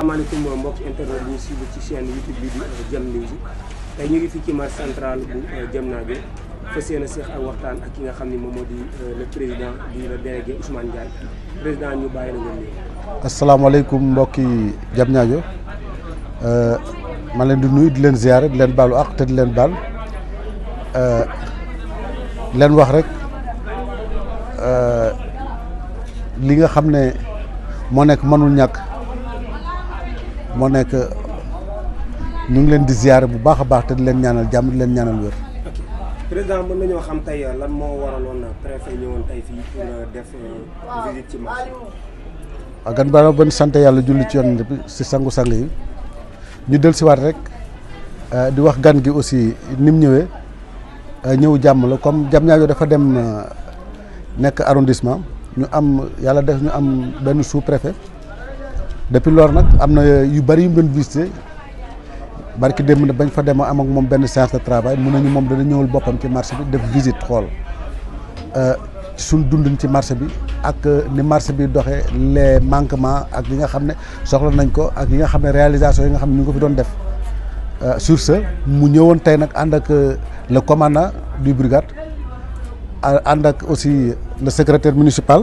asalaamaaleykum mbokk internet yi ñu suivre ci chaîne YouTube bi di Jam News tey ñu ngi fii ci marché central bu Diamniadio fas yéene seex ak waxtaan ak ki nga xam ne moom moo di le président di le délégué Ousmane Ndiaye président ñu bàyyi la nga nuyu. asalaamaaleykum mbokki Diamniadio ma leen di nuyu di leen ziare di leen baalu ak te di leen baal leen wax rek li nga xam ne moo nekk mënul ñàkk moo nekk ñu ngi leen di ziare bu baax a baax te di leen ñaanal jàmm di leen ñaanal wér. ok président mën nañoo xam tey lan moo waraloon préfet ñëwoon tey fii pour def visite ci marché waaw gan ba ban sant yàlla julli ci yoon bi si sangu-sang yi ñu del siwaat rek di wax gan gi aussi ni mu ñëwee ñëw jàmm la comme Diamniadio dafa dem nekk arrondissement ñu am yàlla def ñu am benn sous préfet depuis loolu nag am na yu bari yu mu doon visité barki démb ne bañ fa dem am ak moom benn séance de travail mun nañu moom dana ñëwal boppam ci marché bi def visite xool ci suñ dundin ci marché bi ak ni marché bi doxee les manquements ak yi nga xam ne soxla nañ ko ak yi nga xam ne réalisation yi nga xam ne ñu ngi ko fi doon def sur ce mu ñëwoon tey nag ànd ak le commandant du brigade ànd ak aussi le secrétaire municipal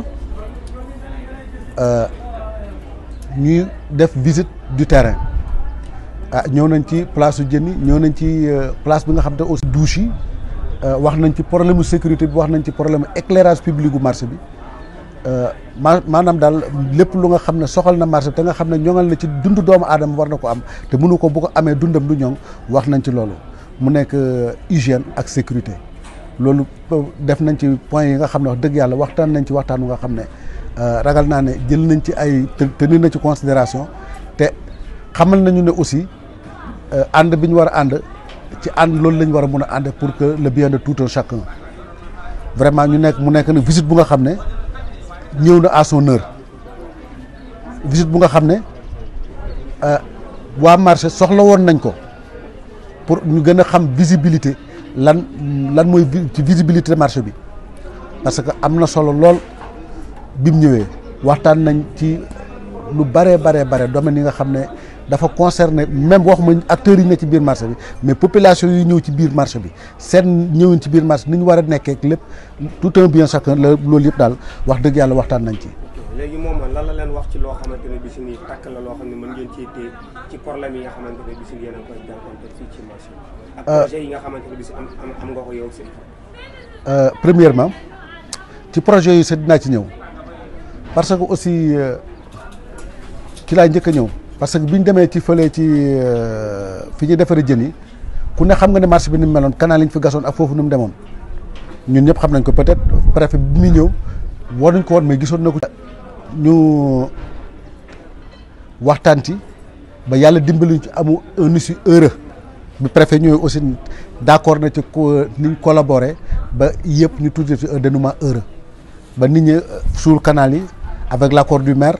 ñuy def visite du terrain ah ñëw nañ ci place su jën yi ñëw nañ ci place bi nga xam ne aussi douche yi wax nañ ci problème mu sécurité bi wax nañ ci problème éclairage public gu marché bi ma maanaam daal lépp lu nga xam ne soxal na marché bi te nga xam ne ñoŋal na ci dund doomu aadama war na ko am te mënu ko bu ko amee dundam du ñoŋ wax nañ ci loolu mu nekk hygiène ak sécurité loolu def nañ ci point yi nga xam ne wax dëgg yàlla waxtaan nañ ci waxtaan nga xam ne ragal naa ne jël nañ ci ay tenir na ci considération te xamal nañu ne aussi ànd bi ñu war a ànd ci ànd loolu la ñu war a mun a ànd pour que le bien de tout un chacun vraiment ñu nekk mu nekk nag visite bu nga xam ne ñëw na à son heure visite bu nga xam ne waa marché soxla woon nañ ko pour ñu gën a xam visibilité lan lan mooy ci visibilité marché bi parce que am na solo lool bi mu ñëwee waxtaan nañ ci lu bare bare bare domaine yi nga xam ne dafa concerné même waxuma acteurs yi ne ci biir marché bi mais population yi ñëw ci biir marché bi seen ñëwin ci biir marché ni ñu war a nekkee ak lépp tout un bien chacun la loolu yëpp daal wax dëgg yàlla waxtaan nañ ci. léegi moom lan la leen wax ci loo xamante ne bi si nii takk la loo xam ne mën ngeen cee téye ci problème yi nga xamante ne bi si yéen a koy jànkuwante fii ci marché bi. ak projet yi nga xamante ne bi si am am nga ko yow seen premièrement ci projet yi sax dinaa ci ñëw parce que aussi ci laa njëkk a ñëw. parce que bi ñu demee ci fële ci fi ñuy defaree jën yi ku ne xam nga ne marché bi ni mu meloon canal yi ñu fi gasoon ak foofu ni mu demoon ñun ñëpp xam nañ ko peut-être préfet bi muy ñëw war nañ ko woon mais gisoon na ko. ñu waxtaan ci ba yàlla dimbali ci amu un issue heureux bi préfet ñëwee aussi d'accord na ci ni ñu collaborer ba yëpp ñu tuddee fi un dénouement heureux ba nit ñi suul canal yi avec l'accord du maire.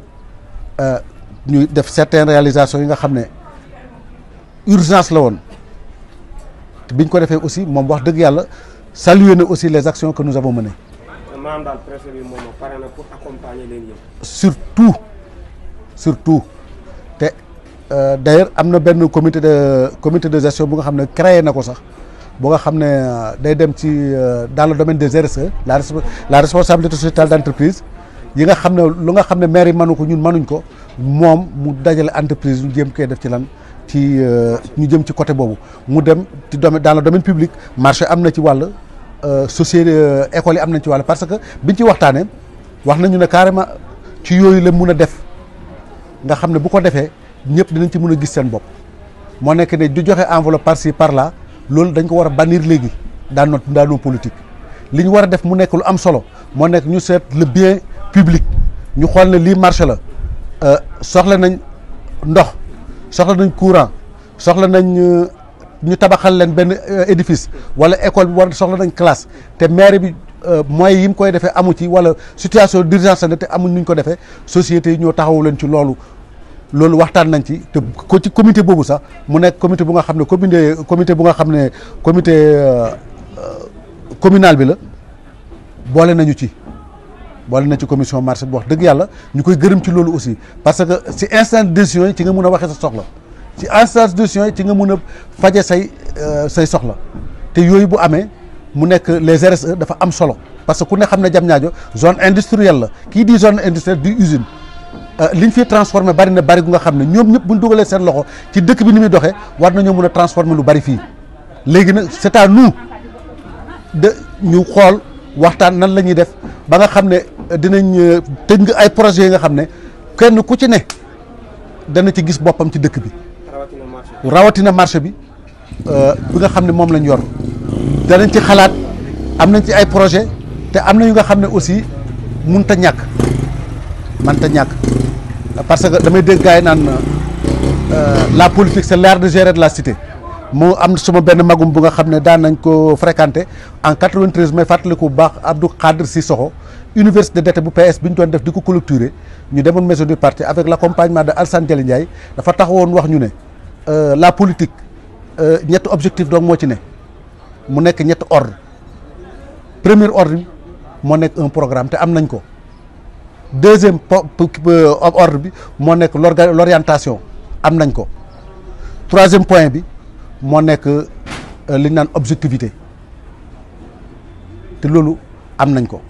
ñu def certaines réalisations yi nga xam ne urgence la woon biñ ko defee aussi moom wax dëgg yàlla saluer na aussi les actions que nous avons menées. maanaam daal préfet bi moom pare na pour accompagner leen yéen. surtout surtout te d'ailleurs am na benn comité de comité de gestion bu nga xam ne créé na ko sax bu nga xam ne day dem ci dans le domaine des RSE la la responsabilité sociétale d'entreprise yi nga xam ne lu nga xam ne maire yi mënu ko ñun mënuñ ko. moom mu dajale entreprise ñu jéem koy def ci lan ci ñu jëm ci côté boobu mu dem ci domaine dans le domaine public marché am na ci wàll société école yi am nañ ci wàll parce que biñ ci waxtaanee wax nañu ne carrément ci yooyu la mun a def nga xam ne bu ko defee ñëpp dinañ ci mun a gis seen bopp moo nekk ne du joxe enveloppe par ci par là loolu dañ ko war a bannir léegi dans notre dans nos politiques li ñu war a def mu nekk lu am solo moo nekk ñu seet le bien public ñu xool ne lii marché la. soxla nañ ndox soxla nañ courant soxla nañ ñu tabaxal leen benn édifice wala école bi war soxla nañ classe te maire bi moyens yi mu koy defee amu ci wala situation d'urgence la te amuñ nuñ ko defee sociétés yi ñoo taxawu leen ci loolu loolu waxtaan nañ ci te ko ci comité boobu sax mu nekk comité bu nga xam ne comité comité bu nga xam ne comité communal bi la boole nañu ci boole na ci commission marché bi wax dëgg yàlla ñu koy gërëm ci loolu aussi parce que si instant de décision yi ci nga mun a waxee sa soxla ci instant de décision yi ci nga mun a faje say say soxla te yooyu bu amee mu nekk les RSE dafa am solo parce que ku ne xam ne Diamniadio zone industrielle la kii di zone industrielle di usine liñ fi transformé bari na bari gu nga xam ne ñoom ñëpp buñ dugalee seen loxo ci dëkk bi ni muy doxee war nañoo mun a transformer lu bari fii léegi nag c'est à nous de ñu xool waxtaan nan la ñuy def ba nga xam ne dinañ tënk ay projets yi nga xam ne kenn ku ci ne dana ci gis boppam ci dëkk bi rawatina marché rawatina marché bi bi nga xam ne moom lañ yor danañ ci xalaat am nañ ci ay projet te am na yu nga xam ne aussi mënut a ñàkk mënut a ñàkk parce que damay dégg gars yi naan la politique c'est l'art de gérer de la cité moo am suma benn magum bu nga xam ne daan nañ ko fréquenter en 93 may fàttaliku bu baax Abdou Khadre Sissoko université d'été bu PS bi ñu doon def di ko clôturer ñu demoon maison du parti avec l'accompagnement de Alassane Diallo Ndiaye dafa taxawoon wax ñu ne la politique ñetti objectif donc moo ci ne mu nekk ñetti ordre premier ordre bi moo nekk un programme te am nañ ko deuxième ordre bi moo nekk l'orientation am nañ ko troisième point bi moo nekk li ñu naan objectivité te loolu am nañ ko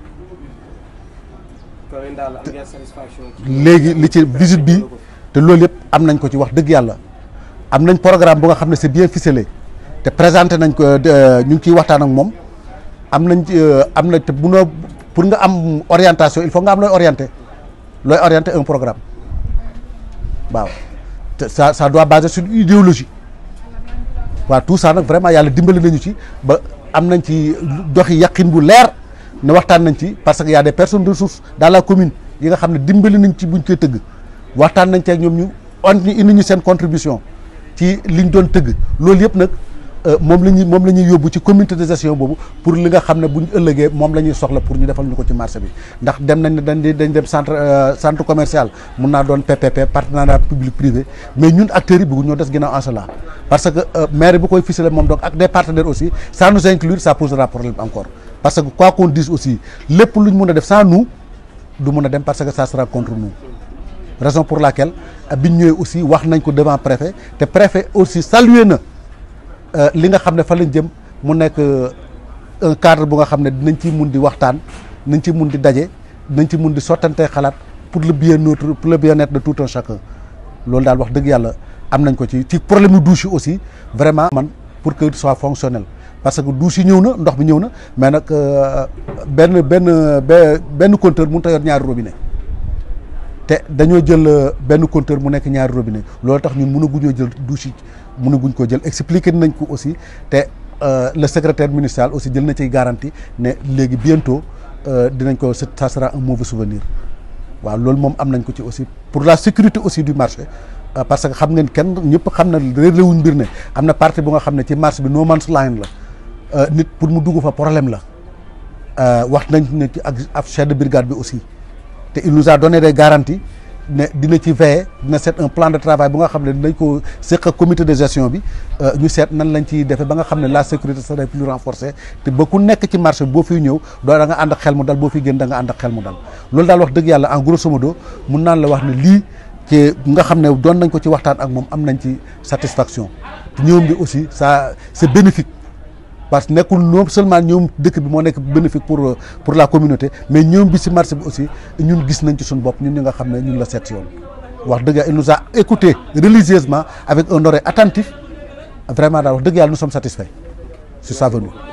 léegi li ci visite bi te loolu yëpp am nañ ko ci wax dëgg yàlla am nañ programme bu nga xam ne c'est bien ficelé te présenté nañ ko ñu ngi ciy waxtaan ak moom am nañ am na te bu noo pour nga am orientation il faut nga am looy orienté looy orienté un programme waaw te ça ça doit baser sur une idéologie waaw tout ça nag vraiment yàlla dimbali nañu ci ba am nañ ci doxi yaqin bu leer ne waxtaan nañ ci parce que y a des personnes de ressources dans la commune yi nga xam ne dimbali nañ ci buñ koy tëgg waxtaan nañ ci ak ñoom ñu on ñu indi ñu seen contribution ci liñ doon tëgg loolu yëpp nag moom la ñuy moom la ñuy yóbbu ci communauté de gestion boobu pour li nga xam ne buñ ëllëgee moom la ñuy soxla pour ñu defal ñu ko ci marché bi ndax dem nañ dañ dañ dem centre centre commercial mun naa doon PPP partenariat public privé mais ñun acteurs yi bëggu ñoo des ginnaaw en cela parce que maire bu koy ficelé moom donc ak des partenaires aussi sans nous inclure ça posera problème encore parce que quoi qu'on dise aussi lépp luñ mun a def sans nous du mun a dem parce que ça sera contre nous raison pour laquelle biñ ñëwee aussi wax nañ ko devant préfet te préfet aussi salué na li nga xam ne fa lañ jëm mu nekk un cadre bu nga xam ne dinañ ci mun di waxtaan nañ ci mun di daje nañ ci mun di sottantee xalaat pour le bien-être pour le bien-être de tout un chacun loolu daal wax dëgg yàlla am nañ ko ci ci problème mu douche yi aussi vraiment man pour que soit fonctionnel parce que douche yi ñëw na ndox bi ñëw na mais nag benn benn benn compteur mënut a yor ñaari robinet te dañoo jël benn compteur mu nekk ñaari robinet loolu tax ñun mënaguñoo jël douche yi mënaguñ ko jël expliqué nañ ko aussi te le secrétaire municipal aussi jël na ciy garantie ne léegi bientôt dinañ ko ça sera un mauvais souvenir waaw loolu moom am nañ ko ci aussi pour la sécurité aussi du marché parce que xam ngeen kenn ñëpp xam na réeréwuñ mbir ne am na partie bu nga xam ne ci marché bi no man's land la nit pour mu dugg fa problème la wax nañ ne ci ak ak chef de brigade bi aussi te il nous a donné des garanties ne dina ci veiller dina seet un plan de travail bu nga xam ne dinañ ko seq comité de gestion bi ñu seet nan lañ ciy defee ba nga xam ne la sécurité serait plus renforcée te ba ku nekk ci marché boo fiy ñëw doo da nga ànd ak xel mu dal boo fiy génn da nga ànd ak xel mu dal loolu daal wax dëgg yàlla en grosso modo mun naan la wax ne lii ci nga xam ne doon nañ ko ci waxtaan ak moom am nañ ci satisfaction te ñoom bi aussi ça c'est bénéfique parce que nekkul non seulement ñoom dëkk bi moo nekk bénéfique pour pour la communauté mais ñoom bi ci marché bi aussi ñun gis nañ ci suñu bopp ñun ñi nga xam ne ñun la seet si yoon wax dëgg yàlla il nous a écouté religieusement avec un oreille attentif vraiment daal wax dëgg yàlla nous sommes satisfaits sur sa venue